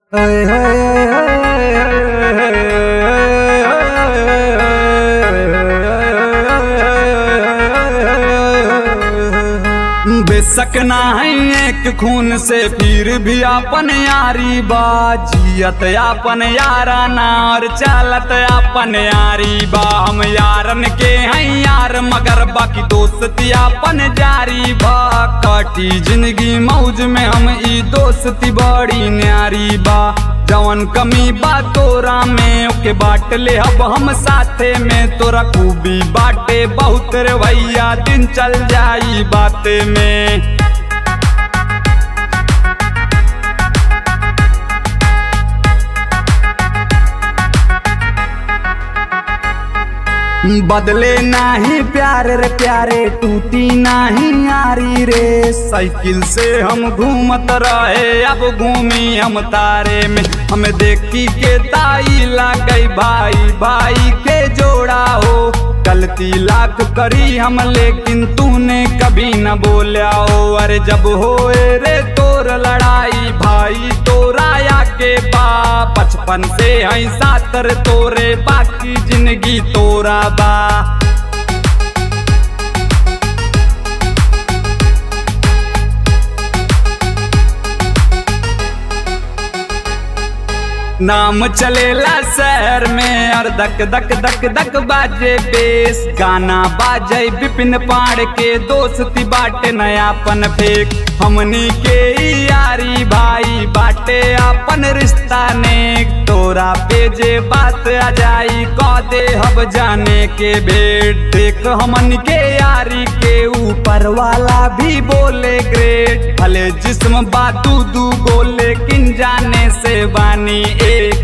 बेशक ना है एक खून से फिर भी अपन यारी बा जियत अपन यारा ना और चालत अपन यारी बा हम यारन के हैं यार मगर बाकी दोस्ती अपन जारी बा काटी जिंदगी मौज में हम ई दोस्ती बड़ी न्यारी बा जवन कमी बा तोरा में ओके बाट ले अब हम साथे में तोरा खूबी बाटे बहुत रे भैया दिन चल जाई बाते में बदले नाही प्यार रे प्यारे टूटी नाही यारी रे साइकिल से हम घूमत रहे अब घूमी हम तारे में हमें देखी के ताई लाग गई भाई भाई के जोड़ा हो गलती लाख करी हम लेकिन तूने कभी न बोला हो अरे जब होए रे तोर लड़ाई भाई तोरा या के बा बचपन से हई सातर तोरे बाकी जिंदगी तोरा बा नाम चलेला शहर में और दक दक दक दक बाजे बेस गाना बाजे विपिन पाड़ के दोस्ती बाटे नयापन फेक हमनी के यारी भाई बाटे अपन रिश्ता ने तोरा पे जे बात आ जाई कह दे हब जाने के भेंट देख हमन के यारी के ऊपर वाला भी बोले ग्रेट भले जिस्म बातू दू गोले लेकिन जाने से बानी एक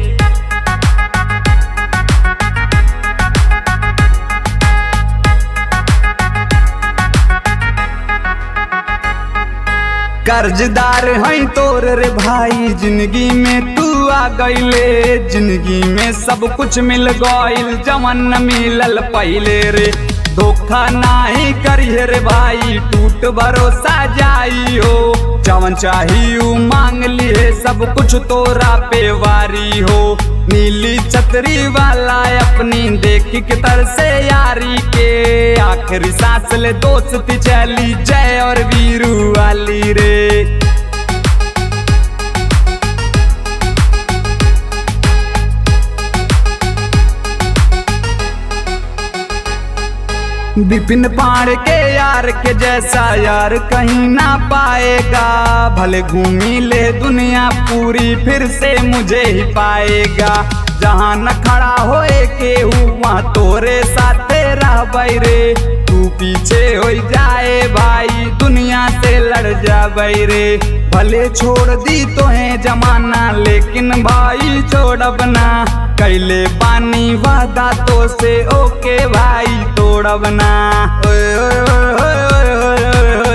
कर्जदार हैं तोर रे भाई जिंदगी में तू आ गईले जिंदगी में सब कुछ मिल गईल जवन न मिलल पहले रे धोखा नाही करिए रे भाई टूट भरोसा जाई हो जवन चाहिए मांग लिए सब कुछ तोरा पे वारी हो नीली छतरी वाला अपनी देख के तर से यारी के आखिरी सांस ले दोस्ती चली जय और वीरू वाली रे विपिन पाड़ के यार के जैसा यार कहीं ना पाएगा भले घूमी ले दुनिया पूरी फिर से मुझे ही पाएगा जहाँ न खड़ा होए के वहाँ तोरे साथे रह रे तू पीछे हो जाए भाई दुनिया से लड़ जा रे भले छोड़ दी तो है जमाना लेकिन भाई छोड़ब ना कैले पानी वादा तो से ओके भाई तोड़ब ना ओए ओए ओए ओए ओए ओए